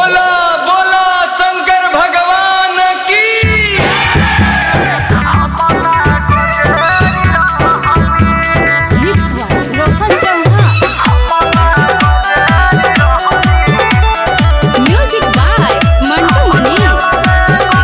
बोला बोला शंकर भगवान की Mix by Roshan Chauhan. Music by Mantu Mani.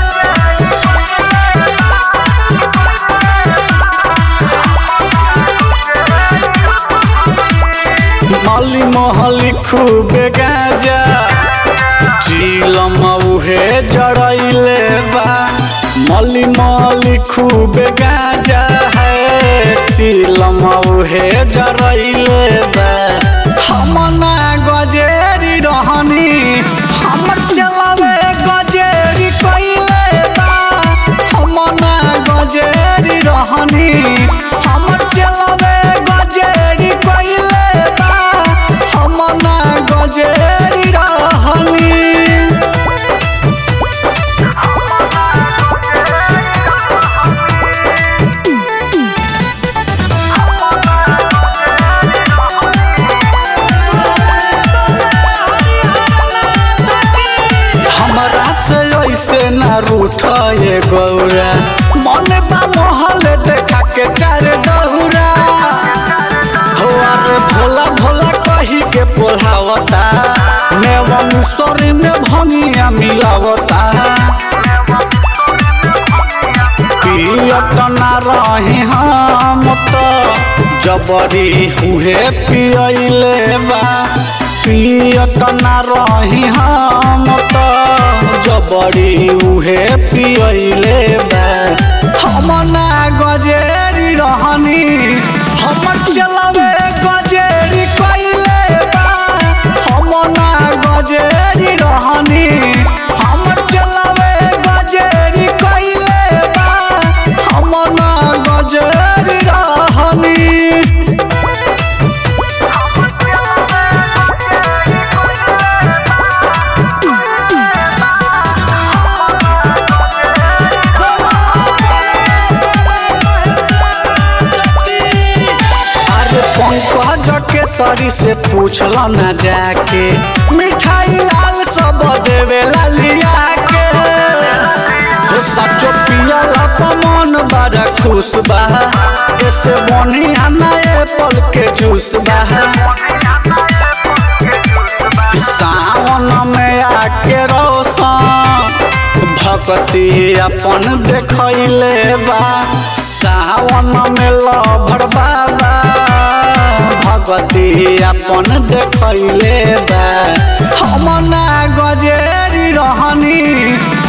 माली महली खूबे गाजा चिलम उहे जड़ैले बा मली महली खूबे गाजा है चिलम उहे जड़ैले बा हम ना गजेरी रहनी हमर चलावे गजेरी कइले बा हम ना गजेरी रहनी हमर चलावे गजेरी कइले बा हम ना गजेरी रहनी हमरा से ऐसे ना रूठे गौरा मन बा मोहल देखा के चार दौरा हो अरे भोला भोला कही के पोलावता मेवा मिसरी में भंगिया मिलावता पियत ना रही हम तो जबरी हुए पियले बा पियत ना रही हम तो जबरी उहे पियले बा हम ना गजेरी रहनी हमर चलावे गजेरी कइले बा हम ना गजेरी रहनी हमर चलावे गजेरी कइले बा हम ना गजेरी रहनी अरे पंकज के सरी से पूछल न जाके मिठाई लाल सब देवेला लिया के हो सचो पियल मन बड़ा खुश बा ऐसे बढ़िया नए पल के जूस बा सावन में आके रोशन भक्ति अपन देखैले बा सावन में लभर बाबा भगती अपन देखैले बा हम ना गजेरी रहनी